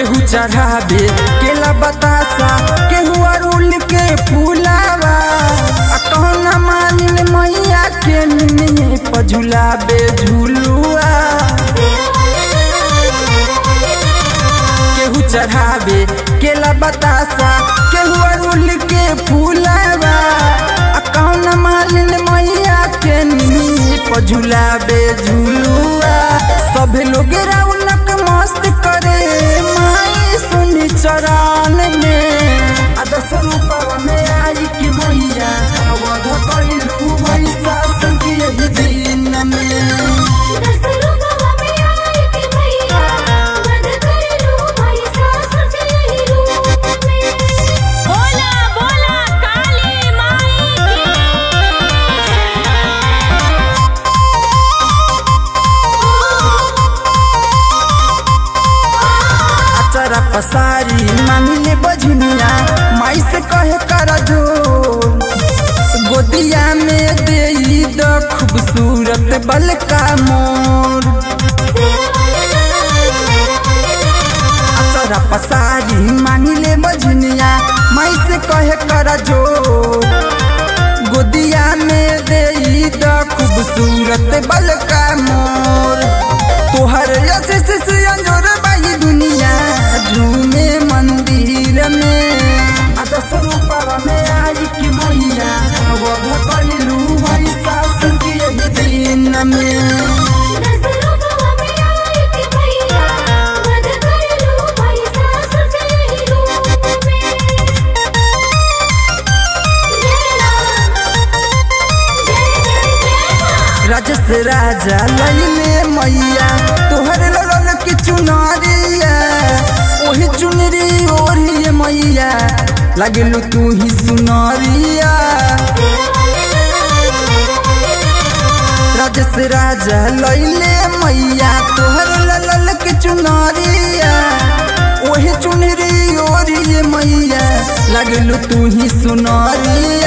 केहू चढ़ावे केला बतासा केहू अरुल के फूलावा आ कौन मानिन मैया के निमिये पझुलावे झुलुआ केहू चढ़ावे केला बतासा केहू अरुल के फूलावा आ कौन मालिन मैया के निमिये पझुलावे झुलुआ सभे लोग रौनक मस्त करे माई सुनी चरण में आ दस रूपवा में आई कि मैया अवध कैलू भैसा संगी यही दिन में बोला बोला काली माई अचरा पसारी मांगले बजनिया माई से कहे कर जो गोदिया में दे द खूबसूरत बलका मोर अचरा पसारी मांगले बजनिया माई से कहे कर जो गोदिया में दे द खूबसूरत बलका मोर तोहर आशीष से अंजोर बाई दुनिया झूमे मंदिर में आ दस रूपवा में आई कि मैया वध कैलू भैसा सुखी यही दिन में राजस राजा लैले मैया तोहर लड़ल की चुनरिया ओही चुनरी ओढ़ी मैया लगलू तू ही सुनरिया राजस राजा लैले मैया तोहर लड़ल की चुनरिया ओही चुनरी ओढ़ी मैया लगलू तू ही सुनरिया